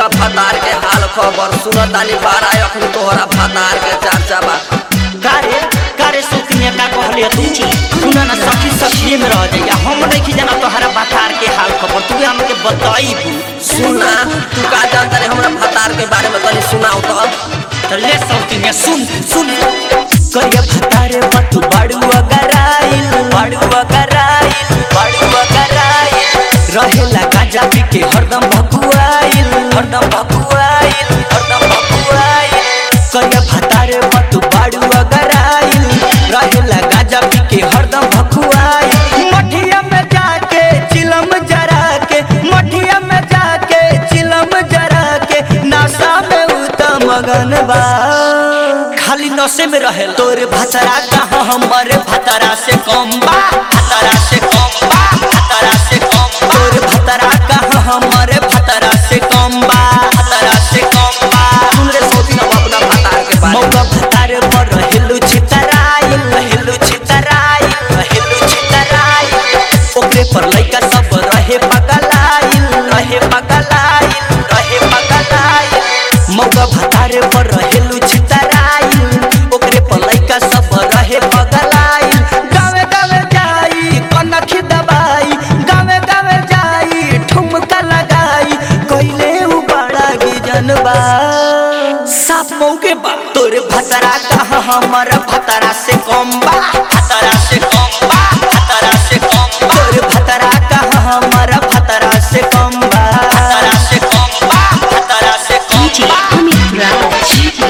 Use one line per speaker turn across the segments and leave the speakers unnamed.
मौगा फतार के हाल खबर सुनतानी बारा अखन तोहरा फतार के चर्चा बा
कारे कारे सुकन्या का कहलिया तू सुना ना सखी सखी में रह जाइया हम नहीं जाना तोहरा बातार के हाल खबर तू हमके बताइबू
सुना तू का जानता रे हमरा फतार के बारे में तनी सुनाओ तो
तो ले सौतिनिया सुन सुन करिया भतारे बतू बाड़ू अगराइल बाड़ू अगराइल बाड़ू अगराइल रहेला गांजा पी के हरदम भकुआइल हरदम भकुआइल हरदम भकुआइल करिया भतारे बतू बाड़ू अगराइल रहेला गांजा पी के हरदम भकुआइल मठिया में जाके चिलम जरा के मठिया में जाके चिलम जरा के नासा में उतम मगन बा खाली नशे में रहे तोर भतरा कहाँ हमर भतरा से कम बा भतरा से कम बा भतरा से कम बा तोर भतरा कहाँ हमर भतरा से कम बा भतरा से कम बा
सुन रे सौती ना अपना फतार के बारे में
मौका भतारे पर रहेलु छितराई रहेलु छितराई रहेलु छितराई ओकरे पर लइका सब रहे पगलाइल रहे पगलाइल रहे पगलाइल मौका भतारे पर रहेलु छितराई ओकरे पर लइका सब रहे पगलाइल गावे गावे जाई कनखी दबाई गावे गावे जाई ठुमका लगाई कइले उ बड़ा गिजनबा साफ मौके बा तोरे भतरा कहाँ हमर भतरा से कम बा भतरा से कम बा भतरा से कम बा तोरे भतरा कहाँ हमर भतरा से कम बा भतरा से कम बा भतरा से कम
DJ
बा
Amit Raj.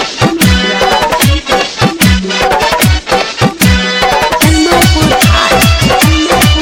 Tanmalpur High.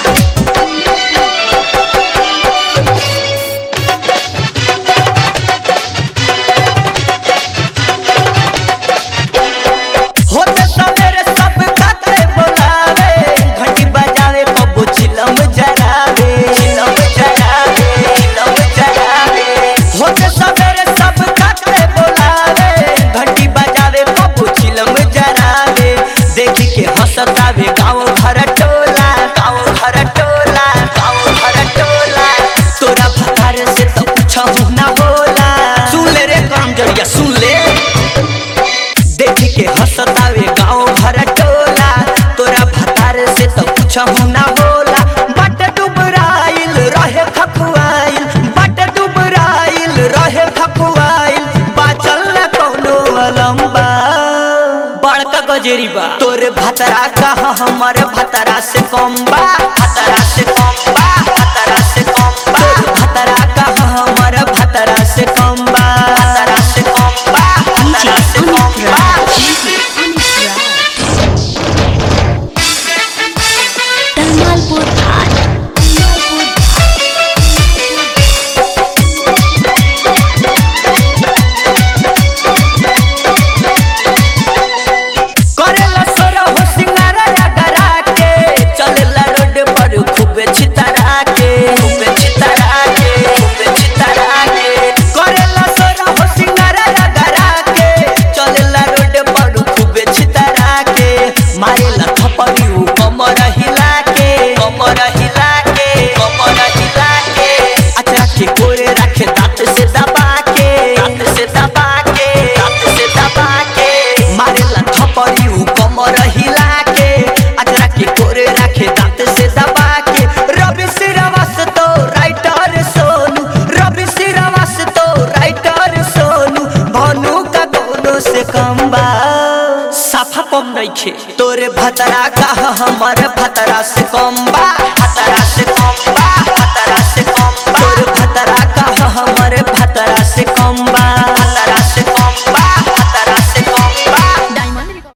होते सवेरे सब खाते बोलावे घंटी बजावे कबो चिलम जरावे चिलम जरावे चिलम जरावे होते सवेरे सब खाते बोलावे घंटी बजावे कबो चिलम जरावे देखी के हंसतावे गाँव घर टोला गाँव घर टोला गाँव घर टोला तोरा भतार से तो कुछ ना होला सुन ले रे काम जरिया सुन ले देख के हंसतावे गाँव भर टोला तोरा भतार से तो कुछ ना होला बट डुबराइल रहे खपुआइल बट डुबराइल रहे खपुआइल बाचल न कौनो अलम्बा बड़का गजेरी बा तोरे भतरा कहाँ हमर भतरा से कम बा भतरा से कम बा भतरा से कम बा तोरे भतरा कहाँ हमर भतरा से कम बा भतरा से कम बा
DJ
भतरा से कम
Amit
बा
Raj. Tanmalpur High.
करेला सोरा हो सिंगारा डरा के चलेला रोड पर खूबे छितरा के खूबे छितरा के खूबे छितरा के करेला सोरा हो सिंगारा डरा के चलेला रोड पर खूबे छितरा के मारेला थपड़ी उ कमर हिला के कमर हिला के कमर हिला के अचरा के कोरे रखे दांत से दबा के दांत से दबा के दांत से दबा के मारेला थपड़ी उ कमर हिला के अचरा के कोरे रखे दांत से दबा के रवि सिरवस तो राइटर सोनू रवि सिरवस तो राइटर सोनू भानु का दोनों से कम बा साफा कम नइखे तोरे भतरा का हमर भतरा से कम बा